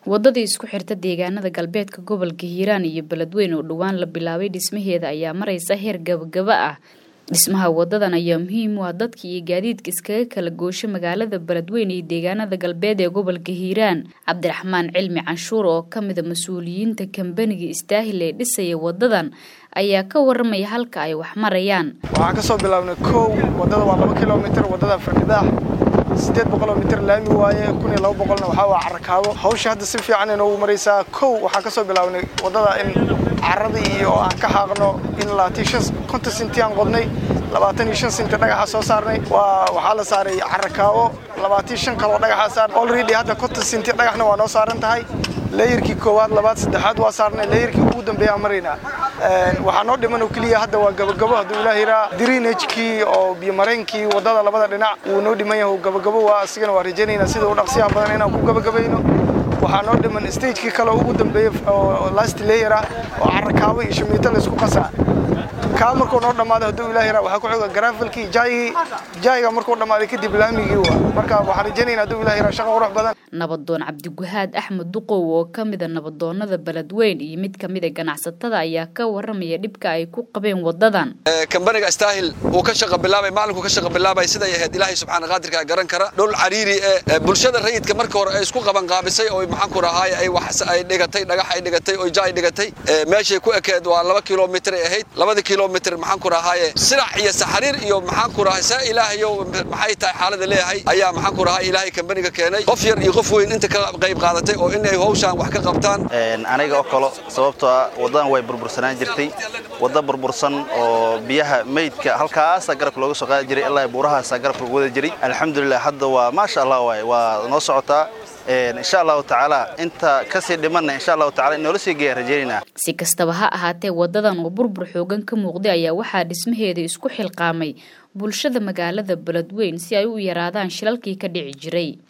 wadadii isku xirta deegaanada galbeedka gobolka hiiraan iyo beledweyn oo dhowaan la bilaabay dhismaheeda ayaa maraysa heer gabagaba ah dhismaha wadadan ayaa muhiim u ah dadka iyo gaadiidka iskaga kala goosha magaalada beledweyn iyo deegaanada galbeed ee gobolka hiiraan cabdiraxmaan cilmi canshuur oo ka mida mas-uuliyiinta kambaniga istaahil ee dhisaya wadadan ayaa ka waramaya halka ay wax marayaan waxaan ka soo bilaabnay kow wadada waa laba kilomitr wadada firdhibaax siddeed boqoloo mitir laami waaye kun iyo laba boqolna waxaa waa carakaabo hawsha hadda si fiican inoogu maraysaa kow waxaan ka soo bilaabnay wadada in caradii iyo aan ka xaaqno in labaatan shan konton sinti aan qodnay labaatan iyo shan sinti dhagaxa soo saarnay waa waxaa la saaray carakaabo labaatan shan kaloo dhagaxaa saarnay already hadda konton sinti dhagaxna waa noo saaran tahay leeyarkii koowaad labaad saddexaad waa saarnay leeyarkii ugu dambeeya aan maraynaa waxaa noo dhiman oo keliya hadda waa gabagabo hadduu ilaah yiraa drinagkii oo biyomareenkii wadada labada dhinac wuu noo dhiman yahay gabagabo waa asigana waa rajaynaynaa sida u dhaqsiyaha badan inaan ku gabagabayno waxaa noo dhiman stagekii kale ugu dambeeyey oo last layer ah oo carakaabo iyo shamiito laysku qasaa kaa markuu noo dhammaado hadduu ilaah yiraa waxaa ku xiga garaafalkii jaayigii jaayiga markuu dhammaaday kadib laamigii waa marka waxaan rajaynaynaa hadduu ilaah yiraa shaqo qurux badan nabadoon cabdiguhaad axmed duqow oo ka mida nabadoonada beledweyn iyo mid kamida ganacsatada ayaa ka waramaya dhibka ay ku qabeen wadadan kambaniga astaahil uu ka shaqa bilaabay maalinku ka shaqa bilaabay siday ahayd ilaahay subxaana qaadirka garan kara dhul cariiri ee bulshada rayidka marka hore ay isku qaban qaabisay oo maxaan ku rahaay ay wax ay dhigatay dhagax ay dhigatay oo jaay dhigatay meeshay ku ekeed waa laba kilomitir ay ahayd labada kilomitir maxaan ku rahaaye silac iyo saxariir iyo maxaan ku rahay saa ilaahayo maxay tahay xaalada leeyahay ayaa maxaan ku rahay ilaahay kambaniga keenay qof yar iyo qof weyn inta ka qayb qaadatay oo in ay hawshaan wax ka qabtaan aniga oo kale sababtoo ah wadadan way burbursanaan jirtay wadda burbursan oo biyaha meydka halkaasa garabka looga soo qaadi jiray ilaa buurahaasa garabka lagu wada jiray alxamdulilah hadda waa maasha allah waay waa noo socotaa insha allahu tacaala inta kasii dhimanna insha allahu tacala in noola sii geeya rajaynaynaa si kastaba ha ahaatee wadadan oo burbur xoogan ka muuqday ayaa waxaa dhismaheeda isku xilqaamay bulshada magaalada beledweyn si ay u yaraadaan shilalkii ka dhici jiray